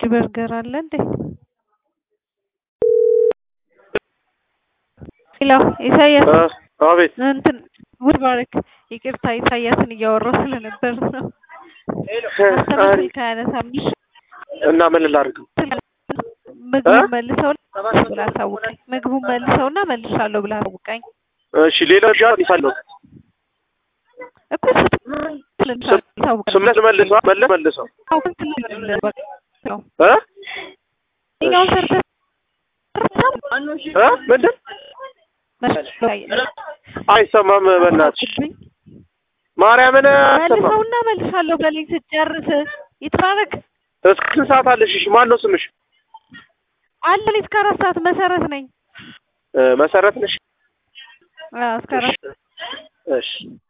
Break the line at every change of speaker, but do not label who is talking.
በርገር አለ እንዴ? ሄሎ ኢሳያስ
አቤት
እንትን ውድ ባረክ ይቅርታ ኢሳያስን እያወራሁ ስለነበር ነው። አስተማሪ ካያነሳም
እና ምን ላድርገው?
ምግቡን መልሰው ብላ አሳውቀኝ። ምግቡን መልሰውና መልሻለሁ ብላ አሳውቀኝ
እሺ ሌላ ጃ ይሳለው
እኮ ስታውቀኝ
ስምለት መልሰው መለ መልሰው እ
ኛውን ሰርተ
እ ምንድን አይሰማም። በእናትሽ ማርያምን አይሰማም።
መልሰውና መልሻለሁ በለኝ ስትጨርስ ይትባረክ
እስከ ስንት ሰዓት አለሽ? እሺ ማን ነው ስምሽ?
አለ እኔ እስከ አራት ሰዓት መሰረት ነኝ።
እ መሰረት ነሽ?
አዎ እስከ አራት
እሺ